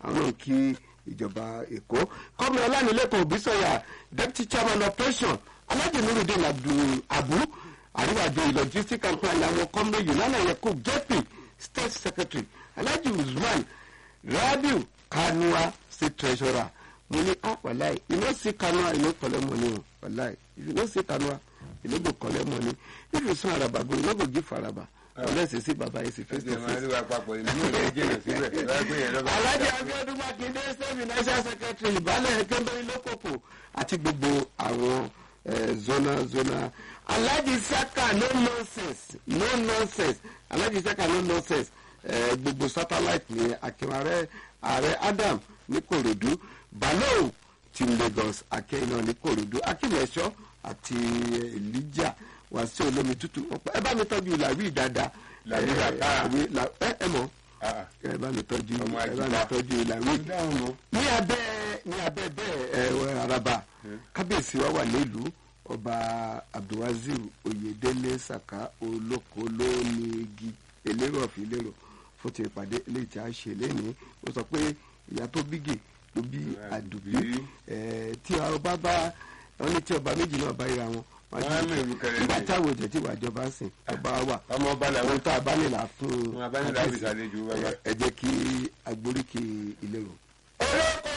àwọn náà kí ìjọba èkó kọ́mi ọlánilẹ́kọ̀ọ́ òbísọ̀yà deputy chairman operation alhaji nurudin abdul abu àríwájọ logistic and plan àwọn kọ́mi yunana yakub jp state secretary alhaji usman rabiu kanua state treasurer mo ní ah wàláì you no see kanua you no collect money o wàláì if you no see kanua you no go collect money if you see araba go you no go give araba unless you see baba you see face to ẹsẹ̀ máa ń face. rí wa papọ̀ ìlú rẹ̀ jìnnà síbẹ̀ lágbé yẹn lọ́ba. alhaji abiodun makinde state financial secretary ìbálẹ̀ kẹ́mbẹ́rẹ́ lókòkò àti gbogbo àwọn eh, zona zona alhaji saka no nonsense no nonsense alhaji saka no nonsense eh, gbogbo satellite ní akínrarẹ ààrẹ adam ní korodu balo ti lagos akẹ́yìnà ní korodu akínlẹ̀ṣọ́ àti elijah wàásù olómi tútù ọ̀pọ̀ ẹ bá mi tọ́jú làwí dáadáa Làwí Eh, bàtà. làwí- là- ẹ ẹ mọ̀ Ah, ah. ẹ bá mi tọ́jú Ọmọ ẹ bá mi àjùbá. tọ́jú làwí dáhùn mọ́. ní abẹ́ ní abẹ́ bẹ́ẹ̀ ẹ araba kábíyèsí wa wà nílùú ọba abdulwazir oyedele saka olóko lónìí elérò ọ̀fìn elérò fún ti ìpàdé eléyìí tí a ṣe lẹ́ni ó sọ pé ìyá tó bígè ló bí àdùbí ẹ, tí ọba bá wọn ní tí ọba méjì náà bá ríra wọn Wọ́n á mú ìlú kẹrẹ nígbà ní. táwọn òjò tí wàá jọba sìn ọba wà ọmọ ọba làwọn ohun tá a bá nílà fún Wọn a bá nílà kábíyèsí, fi ṣàlejò bàbá. ẹ- ẹ jẹ́ kí agbóríkì ìlérò. olóko